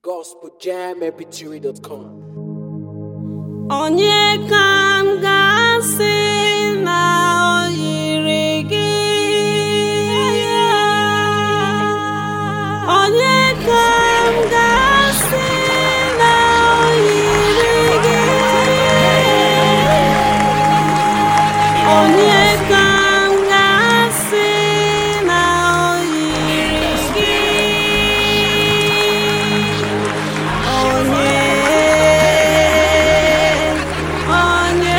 gospeljammpg.com. onye ka m ga-asị na o yiri gị onye ka m ga-asị na o yiri gị onye ka m ga-asị na o yiri gị onye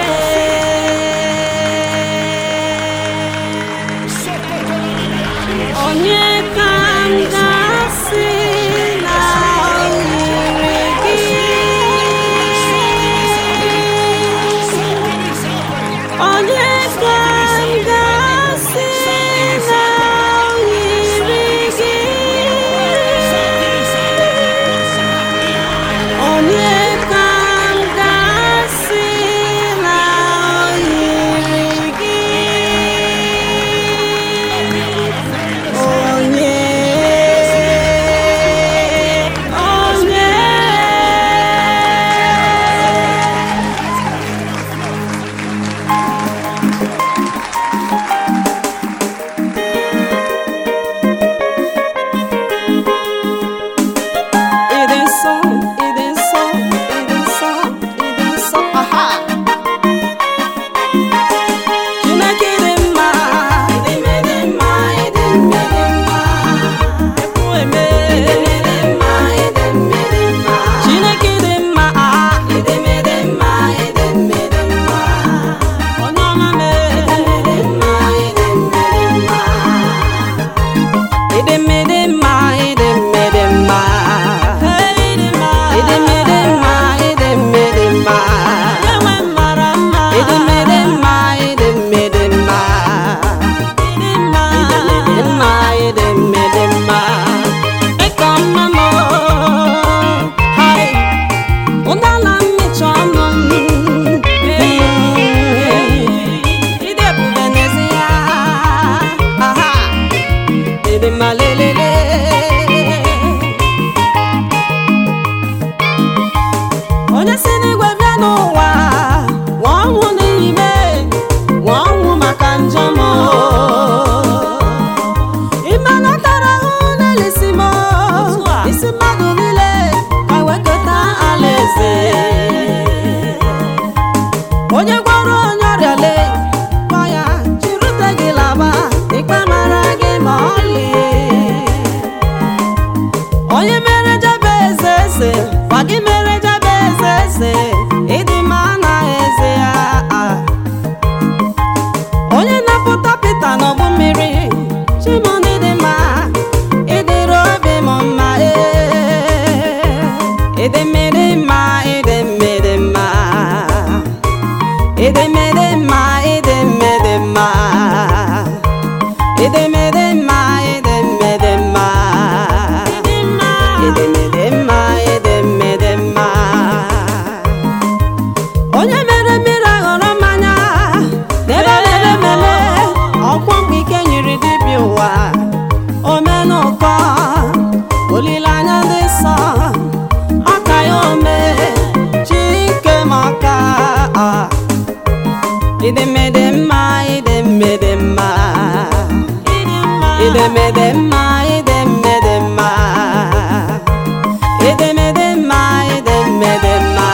onye onye ka m ga-asị na o yiri gị onye ka m ga-asị na o yiri gị onye ka m ga-asị na o yiri gị onye onye It is so, it is so, it is so, it is so. Aha! Chineke dị mma, ịdị mme dị mma, ịdị mme dị mma. Ekwu eme, ịdị mme dị mma, ịdị mme dị mma. Chineke dị mma, ah, ịdị mme dị mma, ịdị mme dị mma. Onye ọma mee, ịdị mme dị mma, ịdị mme dị mma. Idemedema, idemedema. Idemedema, idemedema. Idemedema, idemedema. Idemedema, idemedema. Ekamamo, hai, ụdala mmecha ọnụ m. Ide ebube n'ezie. Aha. Ede malelele onye si n'igwe bịa n'ụwa nwa ọnwụ n'ime nwa ọnwụ maka njọ m ime na tara ahụ n'elisi m isi mmadụ niile ka wekọta alaeze onye gwara onye ọrịa lee gwa ya chirute gị laba ikpe mara gị ma ọlị onye mere jebe eze eze gwa gị mere jebe eze eze ịdị mma na eze ya ah. onye napụta pita n'ọgbụ mmiri chimoni dị mma ịdịrị obi m mma ee ịdị mmiri mma ịdị mmiri mma Edemede mma, edemede mma. Edemede mma, edemede mma. Edemede mma, edemede mma. Onye mere mmiri aghọrọ mmanya n'ebe mere mere ọkwọ mgbe ike nyiri dibịa ụwa omenụkọ olileanya dị nsọ aka ya ome chi nke m aka ah. Idemede mma, idemede mma. Idemede mma, idemede mma. Idemede mma, idemede mma.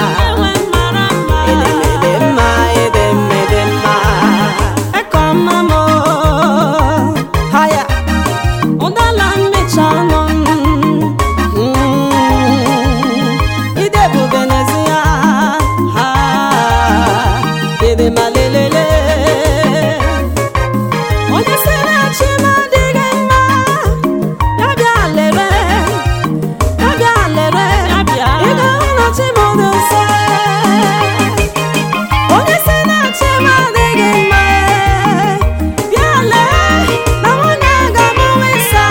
Idemede mma, idemede mma. Eko mma mo, haya. Ụdala mmecha ọnụ m. Mm. Ide ebube n'ezie, ha. Ede malelele. Onye sị na chi m adịghị mma, ya bịa lere, ya bịa lere. Ị ga-ahụ na chi m dị nsọ. Onye sị na chi m adịghị mma, bịa lee na nwunye a ga-amụwa ịsa.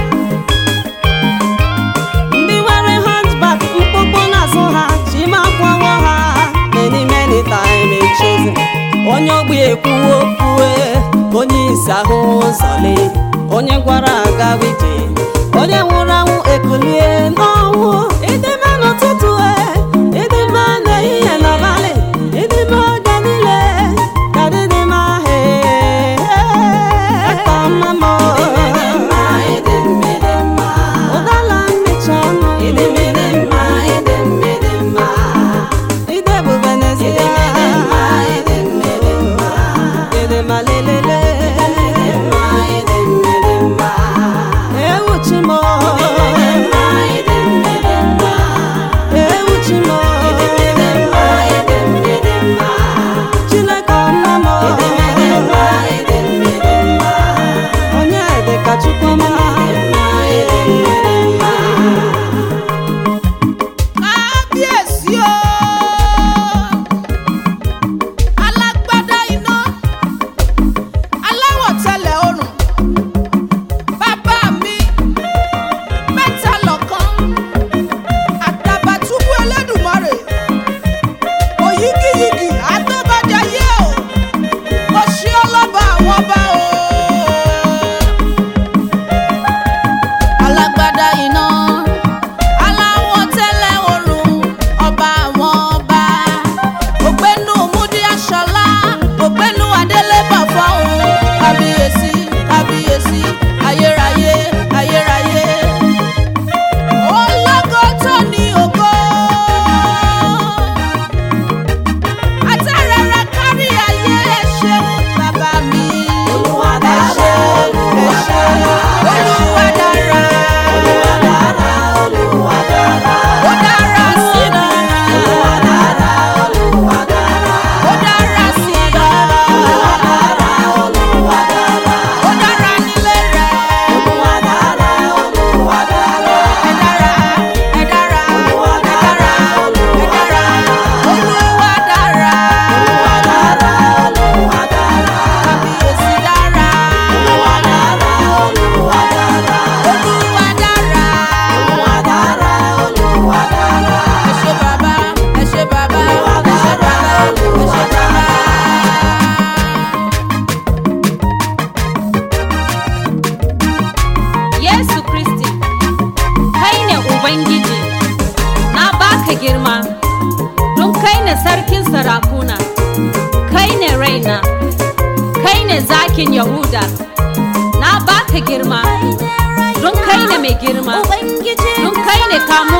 ndị nwere hunchback mkpụkpụ n'azụ ha chimakwawo ha many many time echozi onye ogbi ekwuwo okwue onye isi ahụ ụzọle onye gwara agawa ije onye nwụrụ anwụ ekulie n'ọnwụ ubangiji na baka girma don kai ne sarkin sarakuna kai ne raina kai ne zakin yahuda na baka girma don kai ne mai girma don kai ne kamo